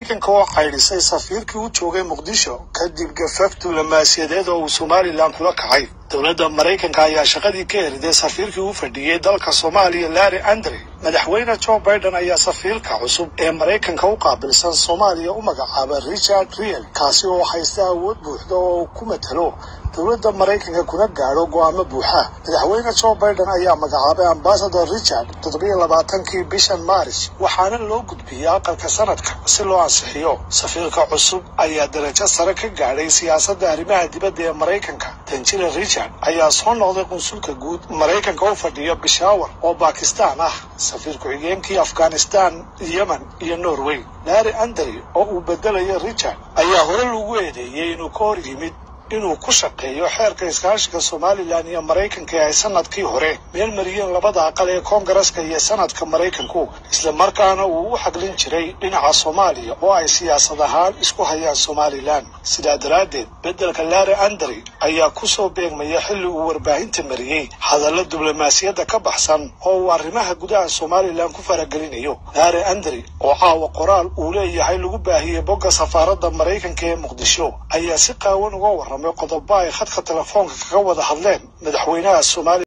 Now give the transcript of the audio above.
maraykanka oo caydhisay safiirkii u joogay muqdisho kadib gafaf diblomaasiyadeed oo uu somalilan kula kacay dowladda maraykanka ayaa shaqadii ka eriday safiirkii u fadhiyey dalka soomaaliya larry andre madaxweyne joe biden ayaa safiirka cusub ee maraykanka u qaabilsan soomaaliya u magacaabay richard riel kaasi oo haysta awood buuxda oo ku matalo dowladda maraykanka kuna gaadho go'aamo buuxa madaxweyne joe biden ayaa magacaabay ambasador richard toddobiyo labaatankii bishan maaris waxaana loo gudbiyey aqalka sanadka si loo ansixiyo safiirka cusub ayaa darajo sare ka gaadhay siyaasadda arrimaha dibadda ee maraykanka danjile richard ayaa soo noqday qunsulka guud maraykanka u fadhiya bishaawar oo bakistan ah safiir ku-xigeenkii afghanistan yemen iyo norway larry andry oo uu bedelayo richard ayaa hore lagu eedeeyey inuu ka hor yimid inuu ku shaqeeyo xeerka iskaashiga somalilan iyo maraykanka ee ay sanadkii hore meel mariyeen labada aqal ee koongareska iyo sanadka maraykanku islamarkaana uu u xaglin jiray dhinaca soomaaliya oo ay siyaasad ahaan isku hayaan somalilan sidaa daraaddeed beddelka larry andry ayaa ku soo beegmaya xilli uu warbaahinta mariyey hadallo diblomaasiyadda ka baxsan oo uu arrimaha gudaha somalilan ku faragelinayo larry andry oo caawa qoraal uu leeyahay lagu baahiyey bogga safaaradda maraykanka ee muqdisho ayaa si qaawan uga warramay qodobo ay khadka telefoonka kaga wada hadleen madaxweynaha soomaaliya